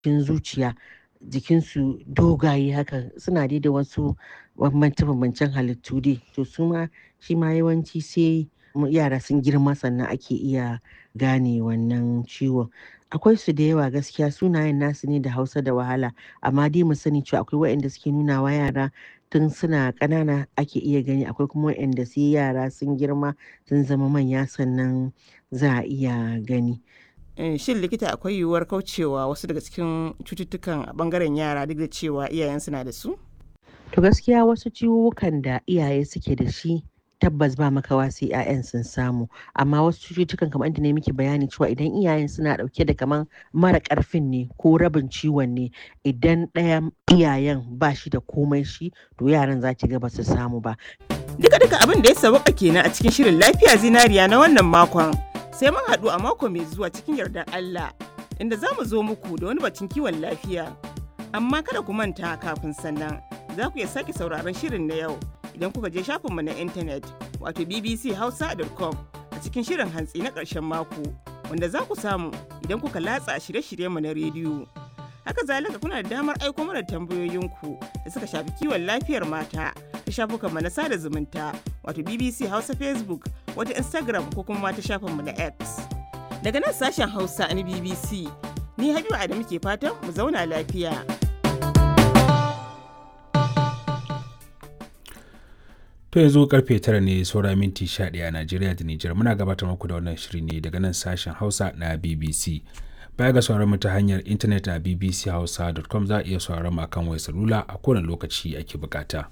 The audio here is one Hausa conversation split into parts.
cikin zuciya jikinsu dogaye haka suna dai da wasu bambance-bambancen halittu dai to su ma shi ma yawanci sai yara sun girma sannan ake iya gane wannan ciwon akwai su da yawa gaskiya sunayen nasu ne da hausa da wahala amma dai mu sani cewa akwai waɗanda suke nuna wa yara tun suna ƙanana ake iya gani akwai kuma waɗanda sai yara sun girma sun zama manya sannan za a iya gani shin likita akwai yiwuwar kaucewa wasu daga cikin cututtukan a bangaren yara duk da cewa iyayensu na da su to gaskiya wasu ciwuwukan da iyaye suke da shi tabbas ba makawa sai 'ya'yan sun samu amma wasu cututtukan kamar inda ne miki bayani cewa idan iyayen suna dauke da kaman mara karfin ne ko rabin ciwon ne idan ɗaya iyayen ba shi da komai shi to yaran za ki ga ba su samu ba duka duka abin da ya sauka kenan a cikin shirin lafiya zinariya na wannan makon sai mun haɗu a mako mai zuwa cikin yardar Allah inda za mu zo muku da wani batun kiwon lafiya amma kada ku manta kafin sannan za ku iya sake sauraron shirin na yau idan kuka je shafinmu na intanet wato bbchausa.com a cikin shirin hantsi na ƙarshen mako wanda za ku samu idan kuka latsa shirye-shiryenmu na rediyo. Haka zalika kuna da damar aiko mana tambayoyinku da suka shafi kiwon lafiyar mata ta shafukanmu na sada zumunta wato BBC Hausa Facebook wata Instagram ko kuma ta shafinmu na X. Daga nan sashen Hausa na BBC, ni Habibu Adamu ke fatan mu zauna lafiya. To yanzu karfe tara ne saura minti sha ɗaya a Najeriya da Nijar muna gabatar muku da wannan shiri ne daga nan sashen Hausa na BBC. Baya ga sauran mu ta hanyar intanet a bbchausa.com za a iya sauran mu akan wayar salula a kowane lokaci ake bukata.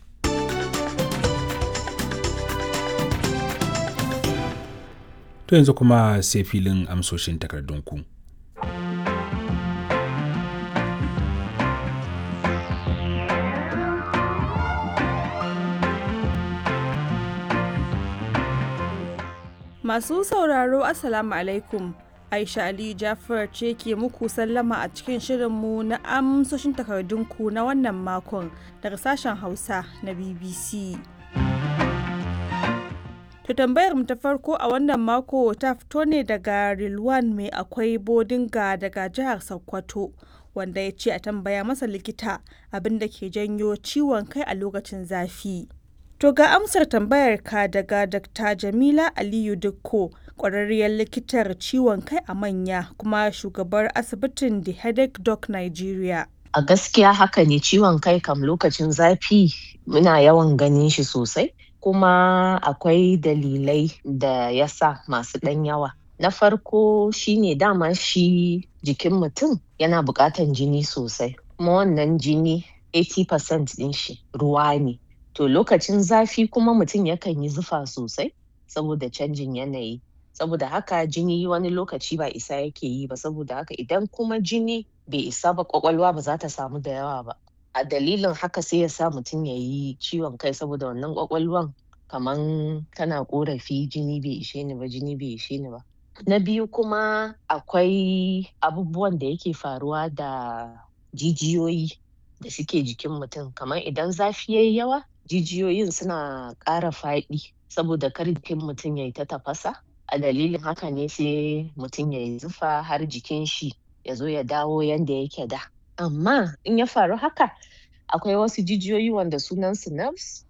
To yanzu kuma sai filin amsoshin takardunku. Masu sauraro Assalamu alaikum. Aisha Ali Jafar ce ke muku sallama a cikin shirinmu na amsoshin takardunku na wannan makon daga sashen Hausa na BBC. To tambayar mu ta farko a wannan mako ta fito ne daga Rilwan mai akwai bodinga daga jihar Sokoto wanda ya ce a tambaya masa likita abin da ke janyo ciwon kai a lokacin zafi. To ga amsar tambayar ka daga Dr. Jamila Aliyu Dukko, ƙwararriyar likitar ciwon kai a manya kuma shugabar asibitin The Headache Doc Nigeria. A gaskiya haka ne ciwon kai kam lokacin zafi muna yawan ganin shi sosai, kuma akwai dalilai da ya sa masu ɗan yawa. Na farko shine dama shi jikin mutum yana buƙatan jini sosai, kuma wannan jini 80% ɗin shi ruwa ne. To lokacin zafi kuma mutum yakan yi zufa sosai saboda canjin yanayi. Saboda haka jini wani lokaci ba isa yake yi ba saboda haka idan kuma jini bai isa ba kwakwalwa ba za ta samu da yawa ba. A dalilin haka sai ya sa mutum ya yi ciwon kai saboda wannan kwakwalwan kaman tana korafi jini bai ishe ni ba jini bai ishe ni ba. Na biyu kuma akwai abubuwan da yake faruwa da jijiyoyi da suke jikin mutum kamar idan zafi yayi yawa jijiyoyin suna ƙara faɗi saboda kar jikin mutum ya yi ta tafasa a dalilin haka ne sai mutum ya yi zufa har jikin shi ya zo ya dawo yanda yake da amma in ya faru haka akwai wasu jijiyoyi wanda sunansu nerves